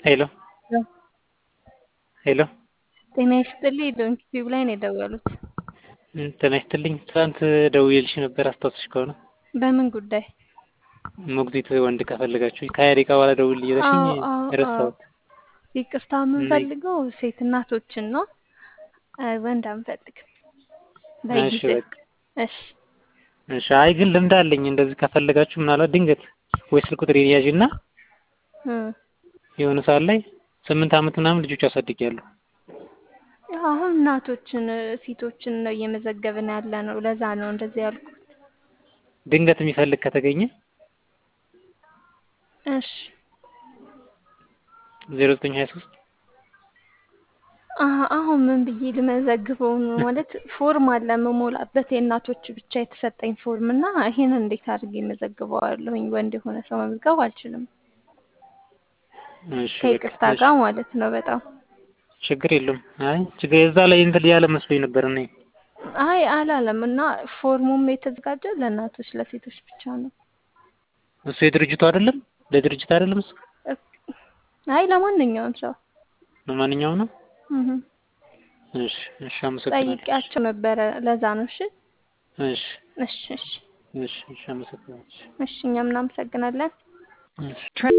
ሄሎ ሄሎ ጤና ይስጥልኝ ዶንኪ ቲዩብ ላይ ነው የደወሉት። ጤና ይስጥልኝ። ትናንት ደውዬልሽ ነበር አስታውስሽ ከሆነ በምን ጉዳይ? ሞግዚት ወንድ ከፈለጋችሁ ከሀያ ደቂቃ በኋላ ደውል እያለሽኝ አዎ፣ አዎ፣ ረሳሁት። ይቅርታ የምንፈልገው ሴት እናቶችን ነው፣ ወንድ አንፈልግም። እሺ በጊዜ በቃ እሺ እሺ። አይ ግን ልምድ አለኝ እንደዚህ ከፈለጋችሁ ምናልባት ድንገት ወይ ስልክ ቁጥር ያዥ እና እ የሆነ ሰዓት ላይ ስምንት ዓመት ምናምን ልጆች አሳድጊያለሁ። አሁን እናቶችን ሴቶችን ነው እየመዘገብን ያለ ነው። ለዛ ነው እንደዚህ ያልኩት። ድንገት የሚፈልግ ከተገኘ እሺ ዜሮ ዘጠኝ ሀያ ሶስት አሀ፣ አሁን ምን ብዬ ልመዘግበው ነው? ማለት ፎርም አለ የምሞላበት የእናቶች ብቻ የተሰጠኝ ፎርም እና ይሄን እንዴት አድርጌ መዘግበዋለሁኝ? ወንድ የሆነ ሰው መመዝገብ አልችልም። እሺ በቃ ከይቅርታ እሺ። ጋር ማለት ነው በጣም ችግር የለውም። አይ ችግር የዛ ላይ እንትን ያለ መስሎኝ ነበር እኔ። አይ አላለም እና ፎርሙም የተዘጋጀ ለእናቶች ለሴቶች ብቻ ነው። እሱ የድርጅቱ አይደለም ለድርጅት አይደለም እሱ አይ ለማንኛውም ሰው ለማንኛውም ነው። እህ እሺ እሺ፣ አመሰግናለሁ። ጠይቄያቸው ነበረ። ለዛ ነው። እሺ እሺ እሺ እሺ እሺ እሺ፣ አመሰግናለሁ። እሺ እኛም እናመሰግናለን። እሺ